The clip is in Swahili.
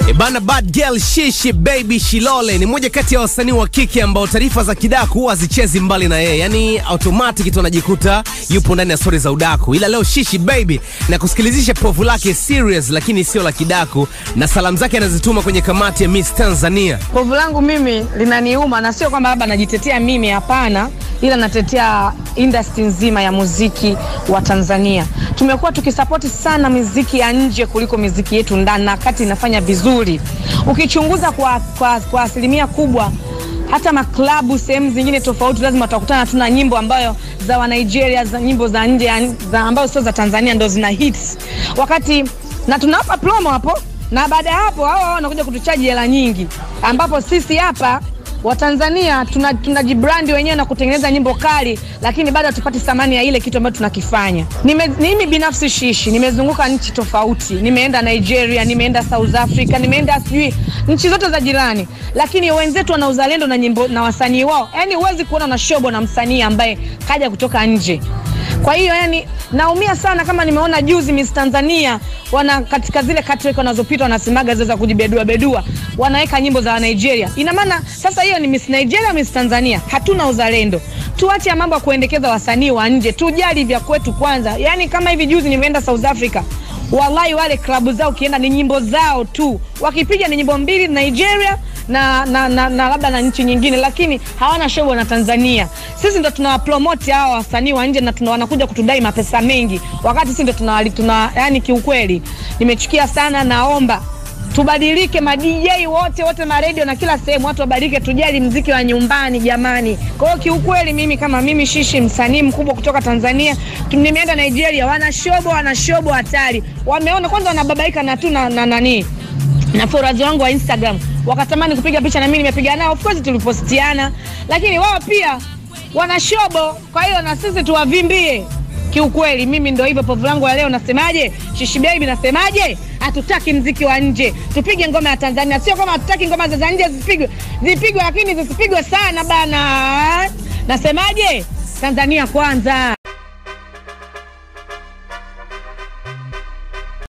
E bana, bad girl Shishi baby Shilole ni moja kati ya wasanii wa kike ambao taarifa za kidaku huwa hazichezi mbali na yeye, yani automatic tu anajikuta yupo ndani ya stori za udaku. Ila leo Shishi baby na kusikilizisha povu lake serious, lakini sio la kidaku, na salamu zake anazituma kwenye kamati ya Miss Tanzania. Povu langu mimi linaniuma, na sio kwamba labda najitetea mimi, hapana, ila natetea industry nzima ya muziki wa Tanzania. Tumekuwa tukisapoti sana muziki ya nje kuliko muziki yetu ndani, na kati inafanya vizuri. Ukichunguza kwa, kwa, kwa asilimia kubwa hata maklabu sehemu zingine tofauti lazima utakutana tu na nyimbo ambayo za wa Nigeria, za nyimbo za nje ya- za ambazo sio za Tanzania ndo zina hits, wakati na tunawapa promo hapo, na baada ya hapo hao hao wanakuja kutuchaji hela nyingi, ambapo sisi hapa Watanzania tuna- tunajibrandi wenyewe na kutengeneza nyimbo kali, lakini bado hatupati thamani ya ile kitu ambacho tunakifanya. Nime, mimi binafsi Shishi nimezunguka nchi tofauti, nimeenda Nigeria, nimeenda South Africa, nimeenda sijui nchi zote za jirani, lakini wenzetu wana uzalendo na nyimbo na wasanii wao. Yani huwezi kuona na shobo na msanii ambaye kaja kutoka nje. Kwa hiyo yani naumia sana kama nimeona juzi Miss Tanzania wana katika zile catwalk wanazopita wanasemaga zile za kujibedua bedua wanaweka nyimbo za Nigeria. Ina maana sasa hiyo ni Miss Nigeria, Miss Tanzania. Hatuna uzalendo. Tuache ya mambo ya kuendekeza wasanii wa nje, tujali vya kwetu kwanza. Yani kama hivi juzi nimeenda South Africa. Wallahi wale klabu zao ukienda ni nyimbo zao tu, wakipiga ni nyimbo mbili Nigeria na, na, na, na labda na nchi nyingine, lakini hawana show na Tanzania. Sisi ndo tunawapromote hawa wasanii wa nje na tuna, wanakuja kutudai mapesa mengi, wakati sisi ndo tuna, tuna yani, kiukweli nimechukia sana. Naomba tubadilike, ma DJ wote wote, ma radio na kila sehemu, watu wabadilike, tujali mziki wa nyumbani jamani. Kwa hiyo kiukweli, mimi kama mimi Shishi, msanii mkubwa kutoka Tanzania, tu- nimeenda Nigeria, wana shobo, wana shobo hatari, wameona kwanza, wanababaika na tu na na nani na followers wangu wa Instagram wakatamani kupiga picha na mimi nimepiga nao, of course tulipostiana, lakini wao pia wana shobo. Kwa hiyo na sisi tuwavimbie. Kiukweli mimi ndo hivyo, povu langu la leo nasemaje, Shishi baby nasemaje, hatutaki mziki wa nje, tupige ngoma ya Tanzania. Sio kama hatutaki ngoma za za nje zipigwe, zipigwe, lakini zisipigwe sana bana. Nasemaje, Tanzania kwanza.